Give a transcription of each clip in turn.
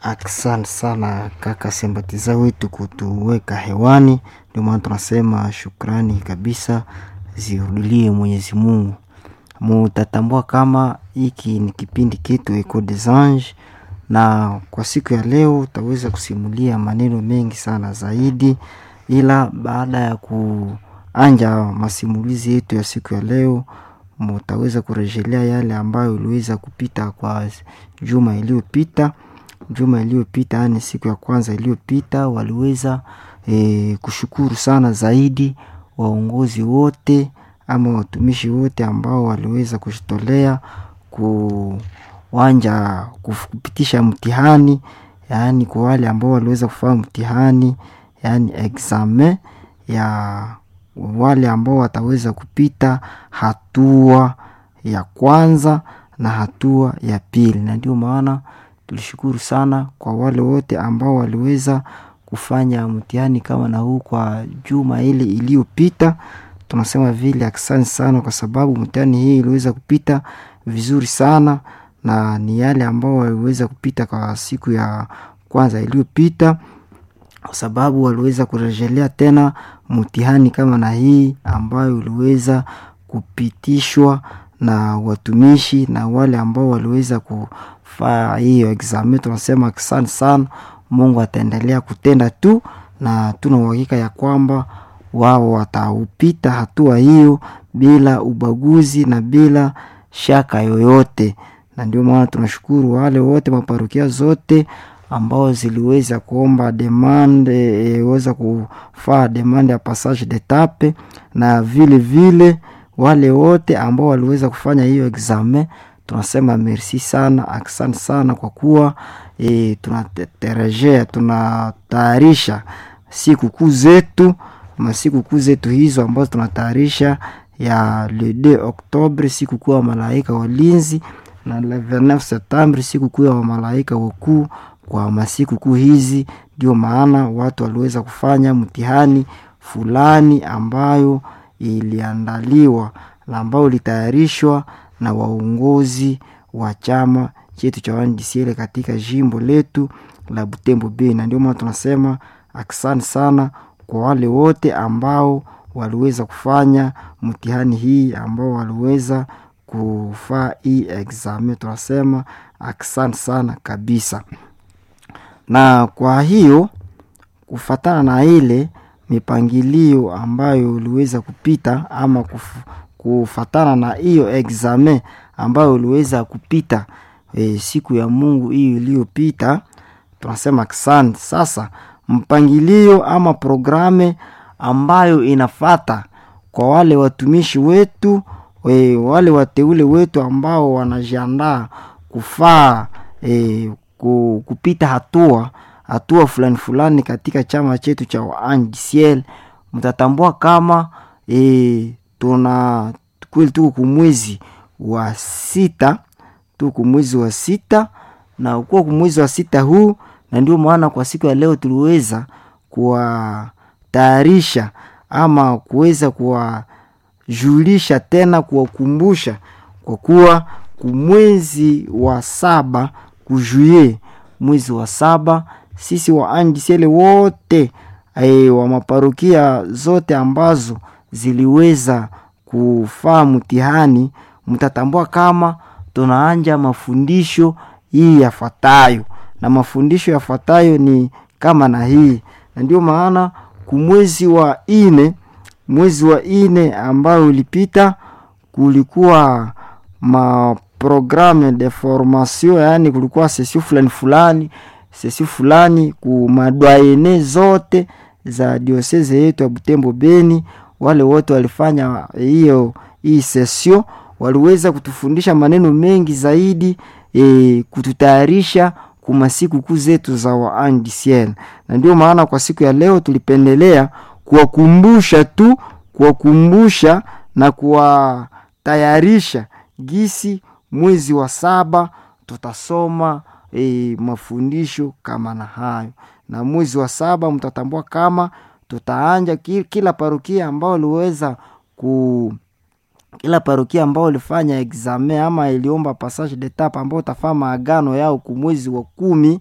Asante sana kaka sembatiza wetu kutuweka hewani, ndio maana tunasema shukrani kabisa zirudilie Mwenyezi Mungu. Mutatambua kama hiki ni kipindi kitu Eco des Anges, na kwa siku ya leo utaweza kusimulia maneno mengi sana zaidi, ila baada ya kuanja masimulizi yetu ya siku ya leo mutaweza kurejelea yale ambayo iliweza kupita kwa juma iliyopita juma iliyopita yani siku ya kwanza iliyopita waliweza e, kushukuru sana zaidi waongozi wote ama watumishi wote ambao waliweza kujitolea kuwanja kupitisha mtihani yaani kwa wale ambao waliweza kufanya mtihani yaani examen ya wale ambao wataweza kupita hatua ya kwanza na hatua ya pili na ndio maana tulishukuru sana kwa wale wote ambao waliweza kufanya mtihani kama na huu kwa juma ile iliyopita tunasema vile asante sana kwa sababu mtihani hii iliweza kupita vizuri sana na ni yale ambao waliweza kupita kwa siku ya kwanza iliyopita kwa sababu waliweza kurejelea tena mtihani kama na hii ambayo iliweza kupitishwa na watumishi na wale ambao waliweza kufaa hiyo examen tunasema asante sana mungu ataendelea kutenda tu na tuna uhakika ya kwamba wao wataupita hatua hiyo bila ubaguzi na bila shaka yoyote na ndio maana tunashukuru wale wote maparukia zote ambao ziliweza kuomba demande e, weza kufaa demande ya passage d'etape na vile vile wale wote ambao waliweza kufanya hiyo examen tunasema merci sana asante sana kwa kuwa e, tunaterejea tunatayarisha siku kuu zetu masiku kuu zetu hizo ambazo tunatayarisha ya le 2 octobre siku kuu ya malaika walinzi na le 29 septembre siku kuu ya wamalaika wakuu kwa masiku kuu hizi ndio maana watu waliweza kufanya mtihani fulani ambayo iliandaliwa na ambayo ilitayarishwa na waongozi wa chama chetu cha wandisiele katika jimbo letu la butembo b na ndio maana tunasema asante sana kwa wale wote ambao waliweza kufanya mtihani hii ambao waliweza kufaa hii examen tunasema asante sana kabisa na kwa hiyo kufatana na ile mipangilio ambayo uliweza kupita ama kuf, kufatana na hiyo examen ambayo uliweza kupita e, siku ya mungu hiyo iliyopita tunasema asante sasa mpangilio ama programe ambayo inafata kwa wale watumishi wetu e, wale wateule wetu ambao wanajiandaa kufaa e, kupita hatua hatua fulani fulani katika chama chetu cha waanjisiel mtatambua kama e, tuna kweli tuko kumwezi wa sita tuko kumwezi wa sita na ukuwa kumwezi wa sita huu na ndio maana kwa siku ya leo tuliweza kuwatayarisha ama kuweza kuwajulisha tena kuwakumbusha kwa kuwa kumwezi wa saba kujuye mwezi wa saba sisi waandisiele wote e, wa maparukia zote ambazo ziliweza kufaa mtihani mtatambua kama tunaanja mafundisho hii yafuatayo na mafundisho yafuatayo ni kama na hii na ndio maana kumwezi wa ine mwezi wa ine ambayo ulipita kulikuwa maprogramme de formation yaani kulikuwa sesio fulani fulani sesio fulani kumadwaene zote za dioseze yetu ya butembo beni wale wote walifanya hiyo hii sesio waliweza kutufundisha maneno mengi zaidi e, kututayarisha kuma siku kuu zetu za waandisiel na ndio maana kwa siku ya leo tulipendelea kuwakumbusha tu kuwakumbusha na kuwatayarisha gisi mwezi wa saba tutasoma e, mafundisho kama na hayo na mwezi wa saba mtatambua kama tutaanja kila parukia ambao liweza ku kila parokia ambao ilifanya examen ama iliomba passage d'etape ambao utafaa maagano yao kumwezi wa kumi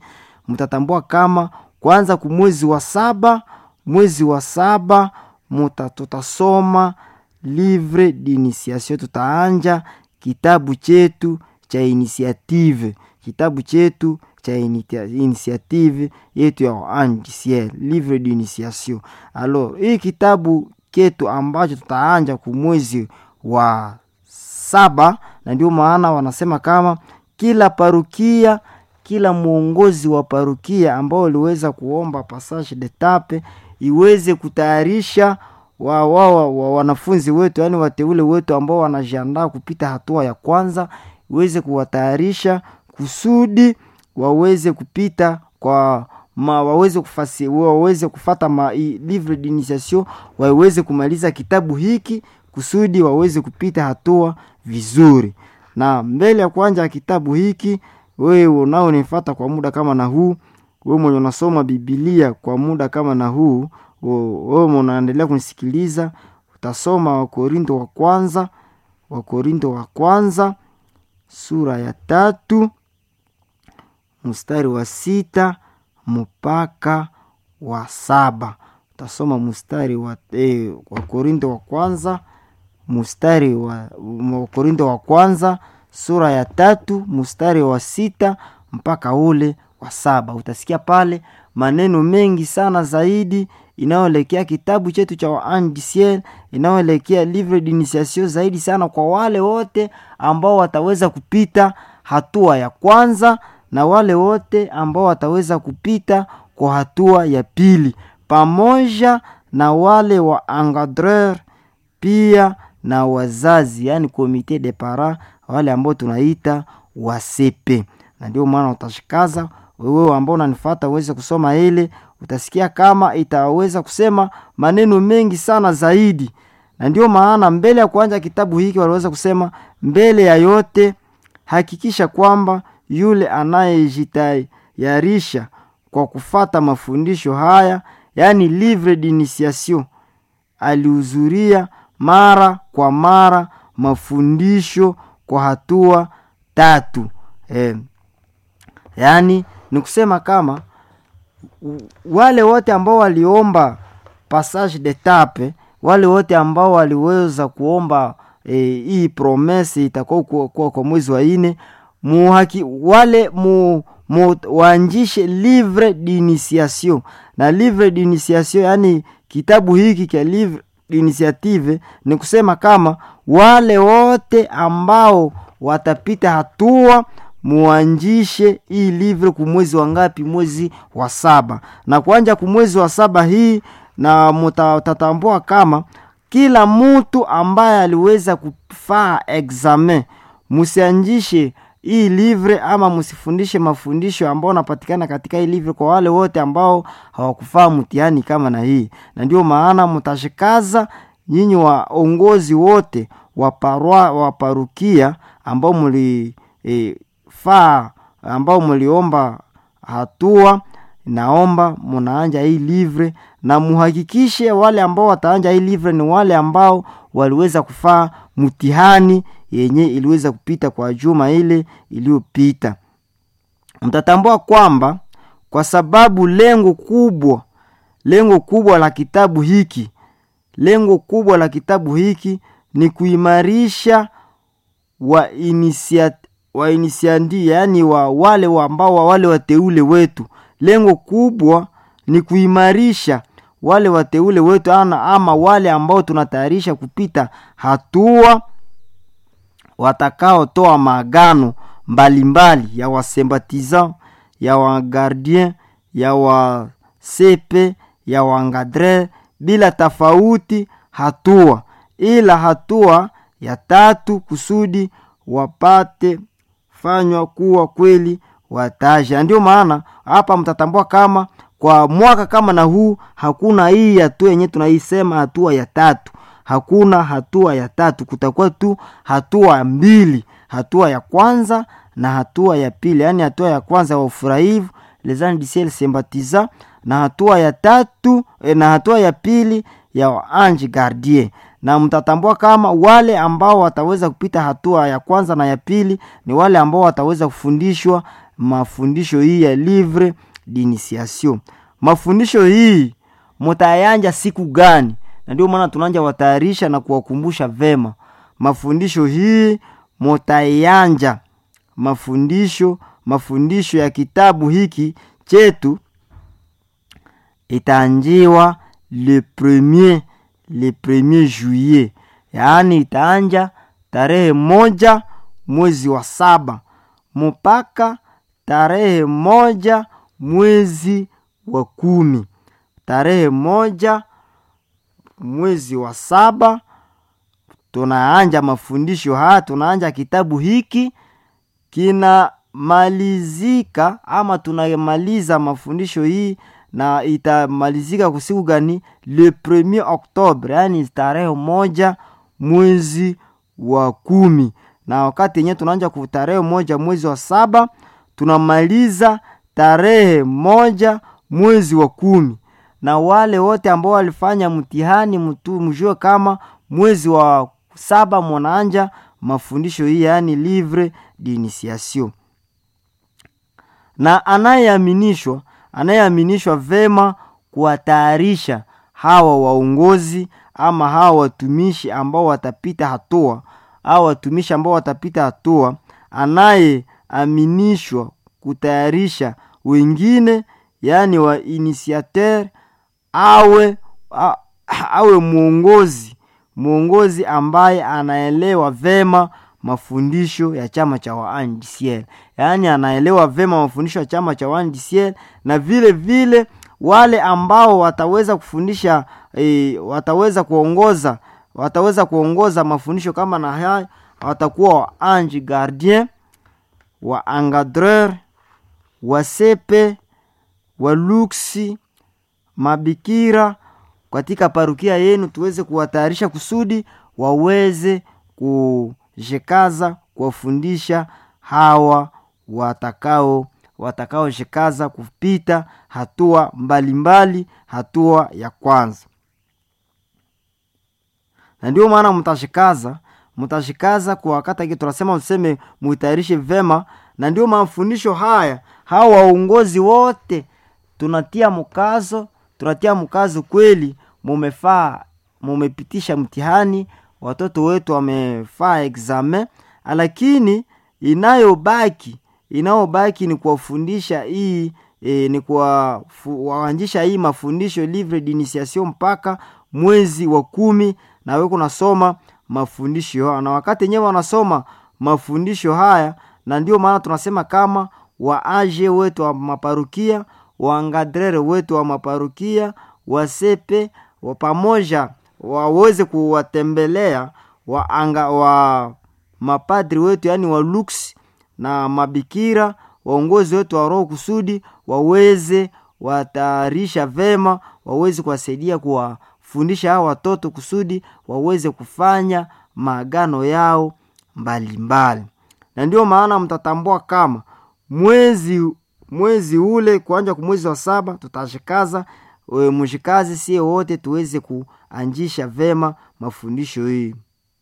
mtatambua kama kwanza kumwezi wa saba mwezi wa saba muta tutasoma livre d'initiation tutaanja kitabu chetu cha initiative kitabu chetu cha initi- initiative yetu ya andiciel livre d'initiation alors hii kitabu ketu ambacho tutaanja kumwezi wa saba na ndio maana wanasema kama kila parukia kila mwongozi wa parukia ambao uliweza kuomba passage de tape iweze kutayarisha wa, wa, wa, wa, wanafunzi wetu yaani wateule wetu ambao wanajiandaa kupita hatua ya kwanza iweze kuwatayarisha kusudi waweze kupita kwa ma, waweze kufasi, waweze kufata ma, i, livre d'initiation waweze kumaliza kitabu hiki kusudi waweze kupita hatua vizuri na mbele ya kuanja kitabu hiki wewe unaonifata kwa muda kama na huu wewe mwenye unasoma bibilia kwa muda kama na huu wewe mwenye unaendelea kunisikiliza utasoma wakorinto wa kwanza wakorinto wa kwanza sura ya tatu mstari wa sita mpaka wa saba utasoma mstari wa eh, wakorinto wa kwanza mstari wa wakorinto wa kwanza sura ya tatu mstari wa sita mpaka ule wa saba utasikia pale maneno mengi sana zaidi inayoelekea kitabu chetu cha waandiciel inayoelekea livre d'initiation zaidi sana kwa wale wote ambao wataweza kupita hatua ya kwanza na wale wote ambao wataweza kupita kwa hatua ya pili pamoja na wale wa engadreur pia na wazazi yani komite de para wale ambao tunaita wasepe na ndio maana utashikaza wewe ambao unanifata uweze kusoma ile utasikia kama itaweza kusema maneno mengi sana zaidi na ndio maana mbele ya kuanja kitabu hiki waliweza kusema mbele ya yote hakikisha kwamba yule anayejitayarisha kwa kufata mafundisho haya yaani livre d'initiation alihudhuria mara kwa mara mafundisho kwa hatua tatu eh, yaani ni kusema kama wale wote ambao waliomba passage de tape wale wote ambao waliweza kuomba eh, hii promese itakuwa kuwa, kuwa kwa mwezi wa ine muhaki, wale mu, mu, waanjishe livre d'initiation na livre d'initiation yani kitabu hiki cha livre initiative ni kusema kama wale wote ambao watapita hatua muanjishe hii livre kumwezi wa ngapi mwezi wa saba na kuanja kumwezi wa saba hii na mutatambua kama kila mtu ambaye aliweza kufaa examen musianjishe hii livre ama msifundishe mafundisho ambao napatikana katika hii livre kwa wale wote ambao hawakufaa mtihani kama na hii na ndio maana mtashikaza nyinyi waongozi wote wa parwa, wa parukia ambao mli e, faa ambao mliomba hatua naomba munaanja hii livre na muhakikishe wale ambao wataanja hii livre ni wale ambao waliweza kufaa mtihani yenye iliweza kupita kwa juma ile iliyopita mtatambua kwamba kwa sababu lengo kubwa lengo kubwa la kitabu hiki lengo kubwa la kitabu hiki ni kuimarisha wa inisiat, wa inisiandi yaani wa wale wa ambao wa wale wateule wetu lengo kubwa ni kuimarisha wale wateule wetu ana ama wale ambao tunatayarisha kupita hatua watakaotoa maagano mbalimbali ya wasembatisan ya wagardien ya wasepe ya wangadre bila tofauti hatua ila hatua ya tatu kusudi wapate fanywa kuwa kweli wataja ndio maana hapa mtatambua kama kwa mwaka kama na huu hakuna hii hatua yenyewe tunaisema hatua ya tatu hakuna hatua ya tatu kutakuwa tu hatua mbili hatua ya kwanza na hatua ya pili yaani hatua ya kwanza ya ufurahivu les anges du ciel sympathisant na hatua ya tatu eh, na hatua ya pili ya ange gardien na mtatambua kama wale ambao wataweza kupita hatua ya kwanza na ya pili ni wale ambao wataweza kufundishwa mafundisho hii ya livre d'initiation mafundisho hii mutayanja siku gani na ndio maana tunanja watayarisha na kuwakumbusha vema mafundisho hii mutayanja mafundisho mafundisho ya kitabu hiki chetu itaanjiwa le premier le premier juillet yaani itaanja tarehe moja mwezi wa saba mpaka tarehe moja mwezi wa kumi tarehe moja mwezi wa saba tunaanja mafundisho haya tunaanja kitabu hiki kinamalizika ama tunamaliza mafundisho hii na itamalizika kusiku gani le premier octobre yaani tarehe moja mwezi wa kumi na wakati yenyewe tunaanja ku tarehe moja mwezi wa saba tunamaliza tarehe moja mwezi wa kumi na wale wote ambao walifanya mtihani mtu mjue kama mwezi wa saba mwanaanja mafundisho hii yaani livre d'initiation na anayeaminishwa anayeaminishwa vema kuwatayarisha hawa waongozi ama hawa watumishi ambao watapita hatua au watumishi ambao watapita hatua anayeaminishwa kutayarisha wengine yaani wa initiateur awe a, awe mwongozi mwongozi ambaye anaelewa vema mafundisho ya chama cha waandisiel yaani anaelewa vema mafundisho ya chama cha waandisiel na vile vile wale ambao wataweza kufundisha e, wataweza kuongoza wataweza kuongoza mafundisho kama na haya watakuwa wa ange gardien wa engadreur wasepe waluksi mabikira katika parukia yenu tuweze kuwatayarisha kusudi waweze kujikaza kuwafundisha hawa watakao watakaojikaza kupita hatua mbalimbali mbali, hatua ya kwanza na ndio maana mtashikaza mtashikaza kwa wakati aki tunasema mseme muitayarishe vema na ndio mafundisho haya hawa waongozi wote tunatia mkazo tunatia mkazo kweli mumefaa mumepitisha mtihani watoto wetu wamefaa examen lakini inayobaki inayobaki ni kuwafundisha hii e, ni kuwaanjisha hii mafundisho livre d'initiation mpaka mwezi wa kumi na we kunasoma mafundisho haya na wakati wenyewe wanasoma mafundisho haya na ndio maana tunasema kama waaje wetu wa maparukia waangadrere wetu wa maparukia wasepe wa pamoja waweze kuwatembelea waanga wa mapadri wetu yaani wa lux na mabikira waongozi wetu wa roho kusudi waweze watayarisha vema waweze kuwasaidia kuwafundisha hao watoto kusudi waweze kufanya maagano yao mbalimbali mbali. na ndio maana mtatambua kama mwezi mwezi ule kuanja kumwezi wa saba tutashikaza mshikazi sie wote tuweze kuanjisha vema mafundisho hii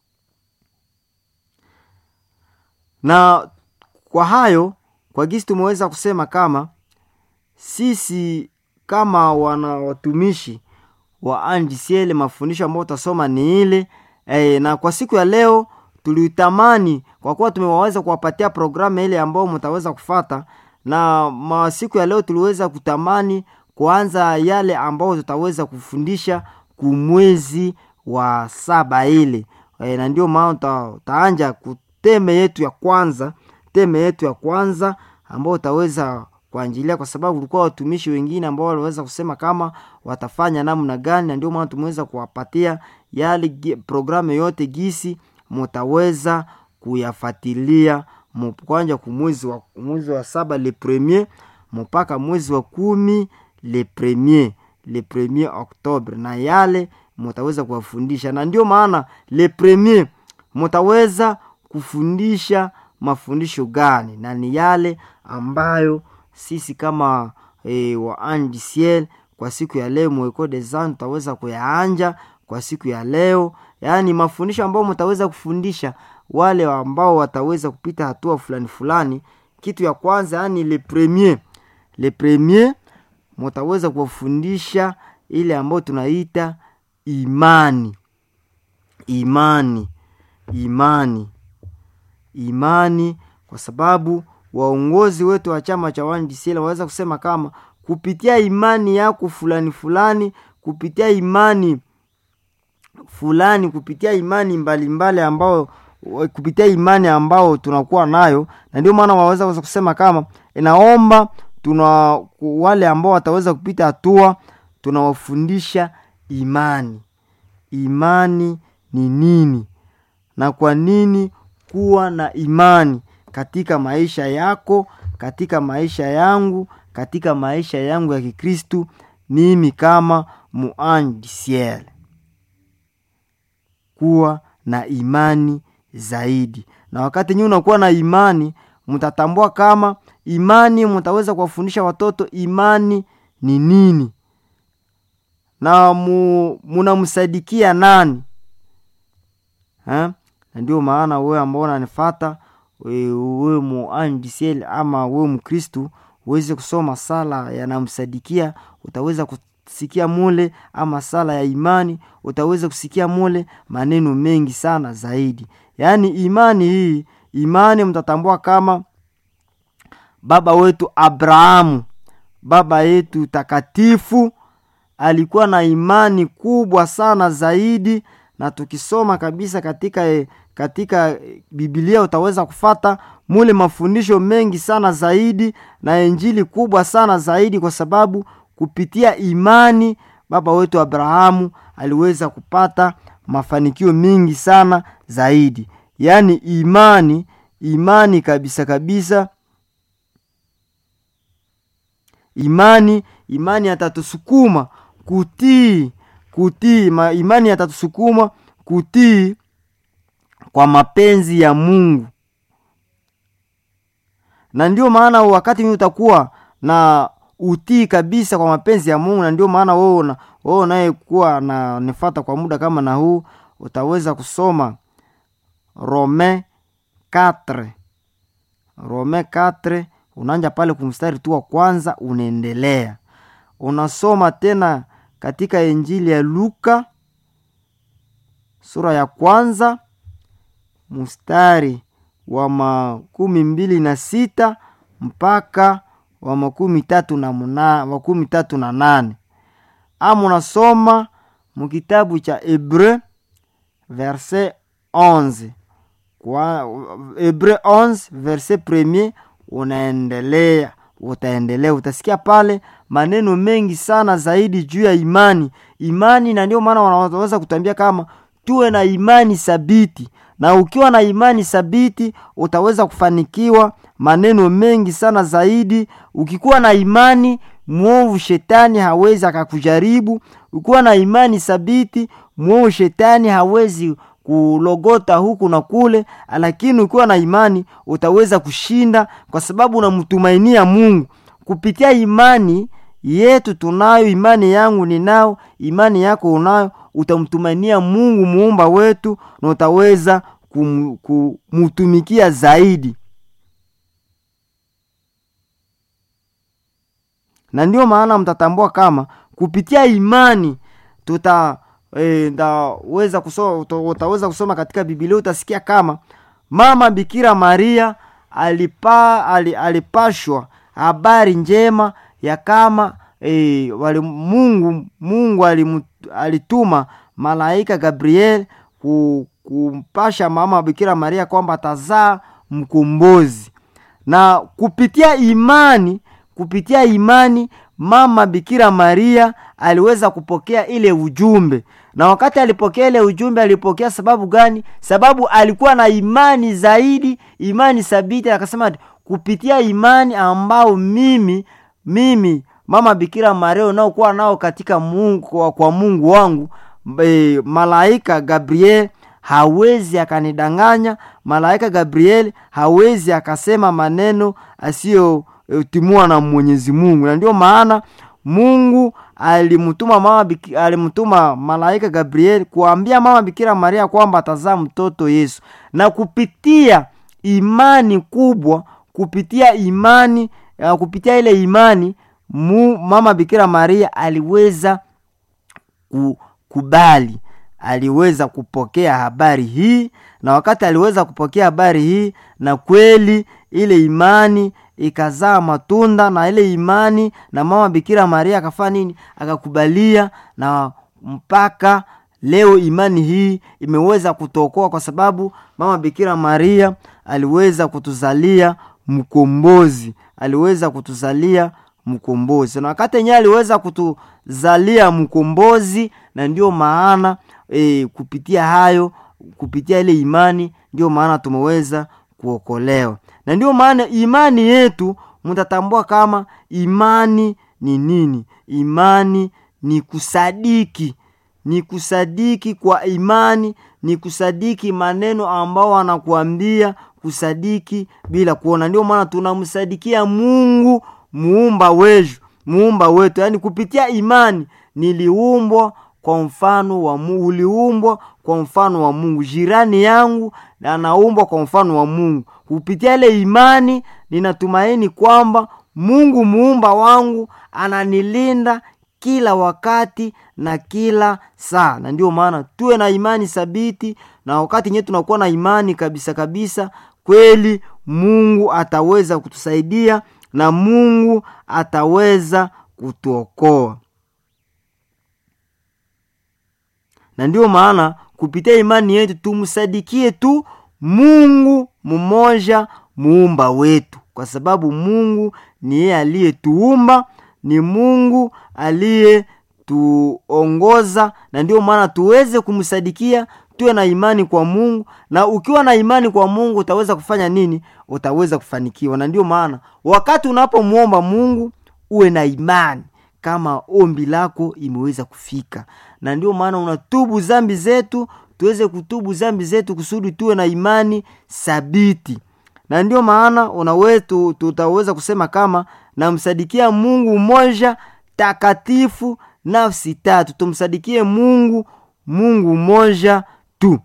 na kwa hayo kwa gisi tumeweza kusema kama sisi kama wana watumishi wa andisiele mafundisho ambayo utasoma ni ile e, na kwa siku ya leo tulitamani kwa kuwa tumewaweza kuwapatia programu ile ambayo mtaweza kufata na masiku ya leo tuliweza kutamani kuanza yale ambayo tutaweza kufundisha kumwezi wa saba ile e, na ndio maana ta, taanja kuteme yetu ya kwanza teme yetu ya kwanza ambao utaweza kuanjilia kwa sababu kulikuwa watumishi wengine ambao waliweza kusema kama watafanya namna gani na ndio maana tumeweza kuwapatia yale programu yote gisi mutaweza kuyafatilia kwanja kumwezi wa, mwezi wa saba le premier mpaka mwezi wa kumi le premier le premier octobre na yale mutaweza kuwafundisha na ndio maana le premier mutaweza kufundisha mafundisho gani na ni yale ambayo sisi kama e, wa andisiel kwa siku ya leo mweko desan tutaweza kuyaanja kwa siku ya leo yaani mafundisho ambayo mtaweza kufundisha wale ambao wataweza kupita hatua fulani fulani kitu ya kwanza yaani le premier le premier mutaweza kuwafundisha ile ambayo tunaita imani imani imani imani kwa sababu waongozi wetu wa chama cha wandisiela waweza kusema kama kupitia imani yako fulani fulani kupitia imani fulani kupitia imani mbalimbali mbali ambao kupitia imani ambao tunakuwa nayo na ndio maana waweza weza kusema kama inaomba tuna wale ambao wataweza kupita hatua tunawafundisha imani imani ni nini na kwa nini kuwa na imani katika maisha yako katika maisha yangu katika maisha yangu ya kikristu mimi kama muandisiel kuwa na imani zaidi na wakati nyii unakuwa na imani mtatambua kama imani mtaweza kuwafundisha watoto imani ni nini na mu, munamsadikia nani ha? na ndio maana wewe ambao unanifata wewe muandisiel ama wewe mkristu uweze kusoma sala yanamsadikia utaweza kusikia mule ama sala ya imani utaweza kusikia mule maneno mengi sana zaidi yaani imani hii imani mtatambua kama baba wetu abrahamu baba yetu takatifu alikuwa na imani kubwa sana zaidi na tukisoma kabisa katika katika bibilia utaweza kufata mule mafundisho mengi sana zaidi na injili kubwa sana zaidi kwa sababu kupitia imani baba wetu abrahamu aliweza kupata mafanikio mengi sana zaidi yaani imani imani kabisa kabisa imani imani atatusukuma kutii kutii ma, imani atatusukuma kutii kwa mapenzi ya mungu na ndio maana wakati mi utakuwa na utii kabisa kwa mapenzi ya mungu na ndio maana wewe wewe unayekuwa na nifata kwa muda kama na huu utaweza kusoma rome 4 rome 4 unaanja pale kumstari tu wa kwanza unaendelea unasoma tena katika injili ya luka sura ya kwanza mstari wa makumi mbili na sita mpaka wa makumi tatu na muna, makumi tatu na nane ama unasoma mukitabu cha hebreu verse 11 kwa hebreu 11 verse premier unaendelea utaendelea utasikia pale maneno mengi sana zaidi juu ya imani imani na ndio maana wanaweza kutambia kama tuwe na imani thabiti na ukiwa na imani thabiti utaweza kufanikiwa maneno mengi sana zaidi ukikuwa na imani mwovu shetani hawezi akakujaribu ukiwa na imani thabiti mwovu shetani hawezi kulogota huku na kule lakini ukiwa na imani utaweza kushinda kwa sababu unamtumainia mungu kupitia imani yetu tunayo imani yangu ninao imani yako unayo utamtumainia mungu muumba wetu na utaweza kum, kumutumikia zaidi na ndio maana mtatambua kama kupitia imani tuta e, ndaweza kusoma, utaweza kusoma katika bibilia utasikia kama mama bikira maria alipa, alipashwa habari njema ya kama e, wali mungu mungu alimut, alituma malaika gabriel kumpasha mama bikira maria kwamba atazaa mkombozi na kupitia imani kupitia imani mama bikira maria aliweza kupokea ile ujumbe na wakati alipokea ile ujumbe alipokea sababu gani sababu alikuwa na imani zaidi imani thabiti akasema kupitia imani ambao mimi mimi mama bikira maria unaokuwa nao katika mungu kwa, kwa mungu wangu e, malaika gabriel hawezi akanidanganya malaika gabriel hawezi akasema maneno asiyotimua na mwenyezi mungu na ndio maana mungu alimtuma mama Biki, alimtuma malaika gabriel kuambia mama bikira maria kwamba atazaa mtoto yesu na kupitia imani kubwa kupitia imani ya kupitia ile imani mu, mama Bikira Maria aliweza kukubali, aliweza kupokea habari hii, na wakati aliweza kupokea habari hii, na kweli ile imani ikazaa matunda, na ile imani na mama Bikira Maria akafanya nini? Akakubalia, na mpaka leo imani hii imeweza kutokoa, kwa sababu mama Bikira Maria aliweza kutuzalia mkombozi, aliweza kutuzalia mkombozi, na wakati yenyewe aliweza kutuzalia mkombozi, na ndio maana e, kupitia hayo, kupitia ile imani, ndio maana tumeweza kuokolewa, na ndio maana imani yetu mtatambua kama imani ni nini. Imani ni kusadiki ni kusadiki kwa imani, ni kusadiki maneno ambao wanakuambia kusadiki bila kuona. Ndio maana tunamsadikia Mungu muumba wetu, muumba wetu, yaani kupitia imani niliumbwa kwa mfano wa Mungu, uliumbwa kwa mfano wa Mungu. Jirani yangu anaumbwa kwa mfano wa Mungu. Kupitia ile imani ninatumaini kwamba Mungu muumba wangu ananilinda kila wakati na kila saa, na ndio maana tuwe na imani thabiti, na wakati nyewe tunakuwa na imani kabisa kabisa, kweli Mungu ataweza kutusaidia na Mungu ataweza kutuokoa. Na ndio maana kupitia imani yetu tumsadikie tu Mungu mmoja muumba wetu, kwa sababu Mungu ni yeye aliyetuumba ni Mungu aliyetuongoza, na ndio maana tuweze kumsadikia, tuwe na imani kwa Mungu. Na ukiwa na imani kwa Mungu utaweza kufanya nini? Utaweza kufanikiwa. Na ndio maana wakati unapomwomba Mungu uwe na imani kama ombi lako imeweza kufika, na ndio maana unatubu zambi zetu, tuweze kutubu zambi zetu kusudi tuwe na imani thabiti na ndio maana unawetu tutaweza kusema kama namsadikia Mungu mmoja takatifu, nafsi tatu. Tumsadikie Mungu, Mungu mmoja tu,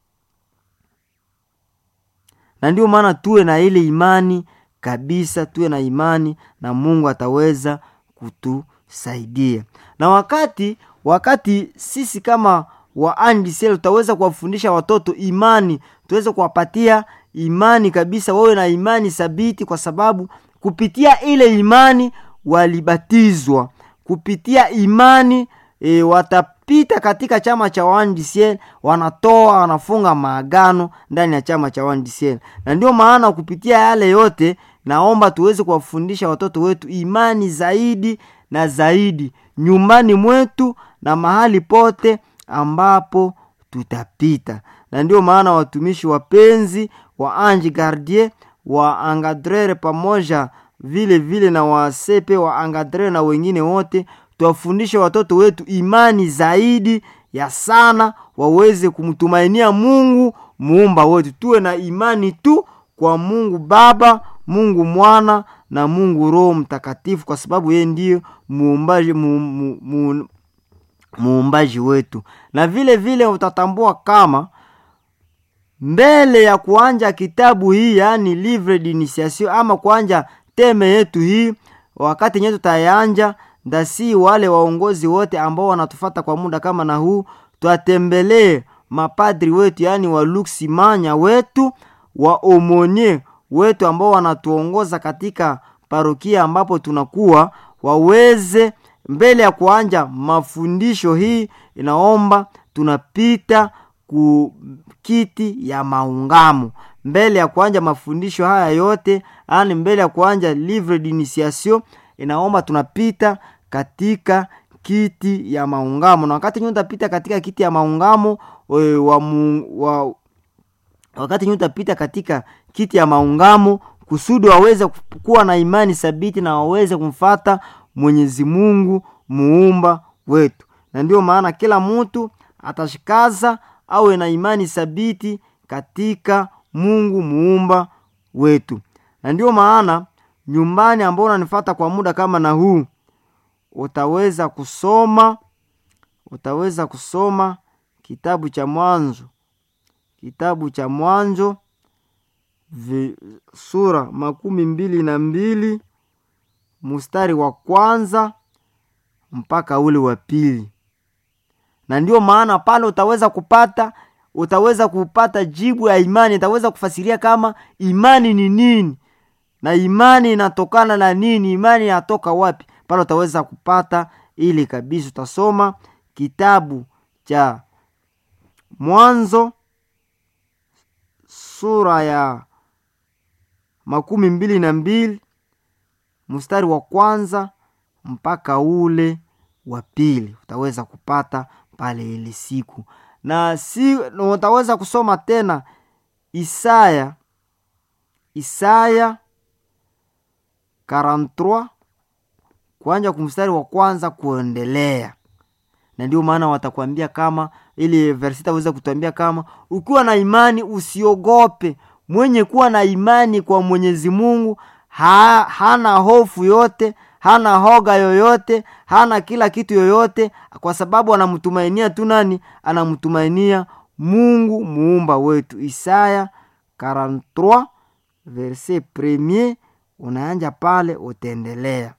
na ndio maana tuwe na ile imani kabisa, tuwe na imani na Mungu ataweza kutusaidia. Na wakati wakati sisi kama waandisel tutaweza kuwafundisha watoto imani, tuweze kuwapatia imani kabisa, wawe na imani thabiti, kwa sababu kupitia ile imani walibatizwa, kupitia imani e, watapita katika chama cha waandisiel, wanatoa wanafunga maagano ndani ya chama cha waandisiel. Na ndio maana kupitia yale yote, naomba tuweze kuwafundisha watoto wetu imani zaidi na zaidi, nyumbani mwetu na mahali pote ambapo tutapita. Na ndio maana watumishi wapenzi wa ange gardien wa angadrere pamoja vile vile na wasepe wa angadrere na wengine wote tuwafundishe watoto wetu imani zaidi ya sana, waweze kumtumainia Mungu muumba wetu. Tuwe na imani tu kwa Mungu Baba, Mungu Mwana na Mungu Roho Mtakatifu, kwa sababu yeye ndiyo muumbaji mu, mu, mu, muumbaji wetu. Na vile vile utatambua kama mbele ya kuanja kitabu hii, yaani livre d'initiation ama kuanja teme yetu hii, wakati nyewe tutayanja ndasi, wale waongozi wote ambao wanatufata kwa muda kama na huu, twatembelee mapadri wetu, yaani waluksimanya wetu, waomonye wetu ambao wanatuongoza katika parokia ambapo tunakuwa, waweze mbele ya kuanja mafundisho hii, inaomba tunapita ku kiti ya maungamo mbele ya kuanja mafundisho haya yote, yani mbele ya kuanja livre d'initiation, inaomba tunapita katika kiti ya maungamo, na wakati nyuma utapita katika kiti ya maungamo we, wa, mu, wa, wakati nyuma utapita katika kiti ya maungamo kusudi waweze kuwa na imani thabiti na waweze kumfata Mwenyezi Mungu muumba wetu, na ndio maana kila mtu atashikaza awe na imani thabiti katika Mungu muumba wetu. Na ndio maana nyumbani ambao unanifata kwa muda kama na huu, utaweza kusoma utaweza kusoma kitabu cha Mwanzo, kitabu cha Mwanzo sura makumi mbili na mbili mstari wa kwanza mpaka ule wa pili na ndio maana pale utaweza kupata utaweza kupata jibu ya imani itaweza kufasiria kama imani ni nini na imani inatokana na nini imani inatoka wapi pale utaweza kupata ili kabisa utasoma kitabu cha mwanzo sura ya makumi mbili na mbili mstari wa kwanza mpaka ule wa pili utaweza kupata pale ile siku na si na utaweza kusoma tena isaya isaya 43 kuanja kumstari wa kwanza kuendelea na ndio maana watakwambia kama ili versi itaweza kutuambia kama ukiwa na imani usiogope mwenye kuwa na imani kwa mwenyezi mungu ha, hana hofu yote hana hoga yoyote hana kila kitu yoyote kwa sababu anamtumainia tu nani anamtumainia mungu muumba wetu isaya 43 verse premier unaanja pale utaendelea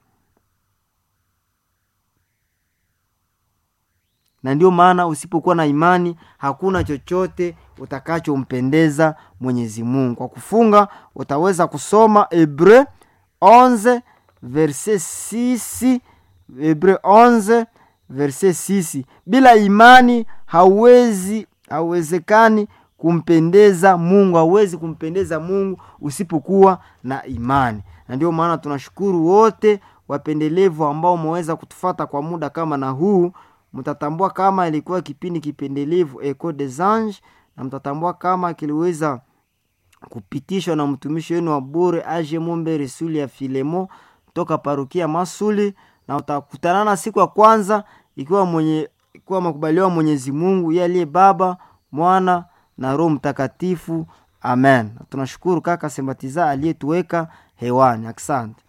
na ndio maana usipokuwa na imani hakuna chochote utakachompendeza mwenyezi mungu kwa kufunga utaweza kusoma hebreu 11 verse 6 hebreu 11 verse 6 bila imani hauwezi hauwezekani kumpendeza mungu hauwezi kumpendeza mungu usipokuwa na imani na ndio maana tunashukuru wote wapendelevu ambao umeweza kutufata kwa muda kama na huu mtatambua kama ilikuwa kipindi kipendelevu eco des anges na mtatambua kama kiliweza kupitishwa na mtumishi wenu wa bure age mombe resuli ya filemo toka parukia masuli na utakutanana siku ya kwanza ikiwa mwenye ikiwa makubaliwa mwenyezi mungu ye aliye baba mwana na roho mtakatifu amen tunashukuru kaka sembatiza aliyetuweka hewani asante